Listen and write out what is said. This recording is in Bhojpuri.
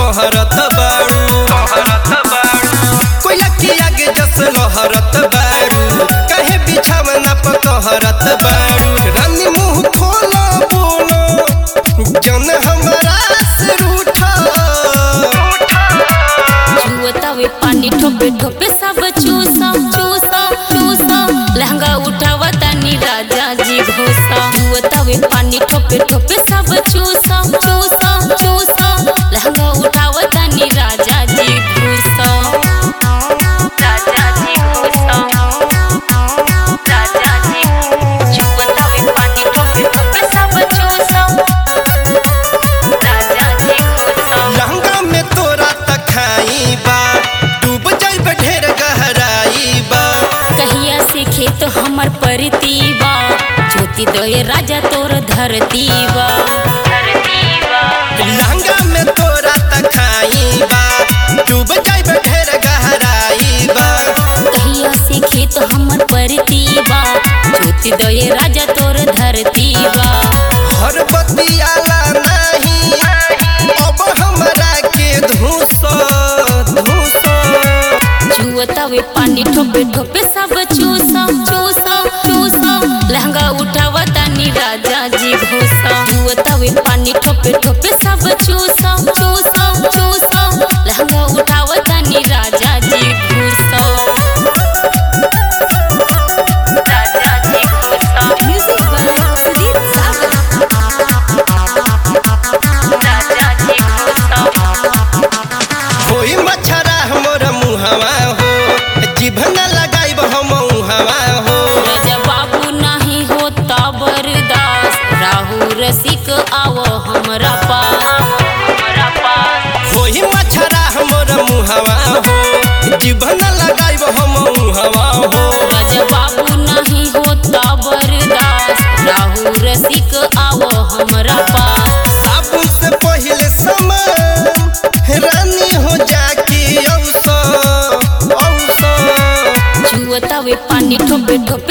कहरत बाड़ू कोयला के आगे जस लहरत बाड़ू काहे बिछावना पर कहरत बाड़ू रानी मुंह खोलो बोलो जन हमारा से रूठा जुवतावे पानी ठोपे ठोपे सब चूसा चूसा चूसा लहंगा उठावा तानी राजा जी घोसा जुवतावे पानी ठोपे ठोपे सब चूसा चूसा चूसा लहंगा उठावा तानी राजा जी घोसा राजा जी घोसा राजा जी जुवतावे पानी ठोपे ठोपे सब चूसा राजा जी घोसा लहंगा में तोरा तखाई बा डूब जाइब ढेर गहराई बा कहिया से खेत हमर परती बा ज्योति दय राजा तोर धरती बा लहंगा में तोरा तखाई बा डूब जाइब ढेर गहराई बा कहिया से खेत हमर परती बा ज्योति दय राजा तोर धरती बा हर बतियाला नहीं अब हमरा के धूस धूस जुवतावे पानी ठोपे ठोपे सब चूसा चूसा चूसा लहंगा उठावा तानी राजा जी घोसा जुवतावे पानी ठोपे ठोपे सब चूसा चूसा चूसा लहंगा उठावा तानी राजा जी घोसा राजा जी घोसा म्यूजिक बाय सुदीप सागर राजा जी घोसा कोई मच्छरा हमर मुहवा हो जीभन लगाइब हम उहवा हो राजा बाबू नहीं होता बरदास राहु रसिक आवो हमरा पास हमरा पास कोई मच्छरा हमर मुहवा हो जीभन लगाइब हम उहवा हो राजा बाबू नहीं होता बरदास राहु रसिक आवो हमरा पास साबुन से पहले समान रानी हो जाके औसो औसो जुवतावे पानी ठोपे ठोपे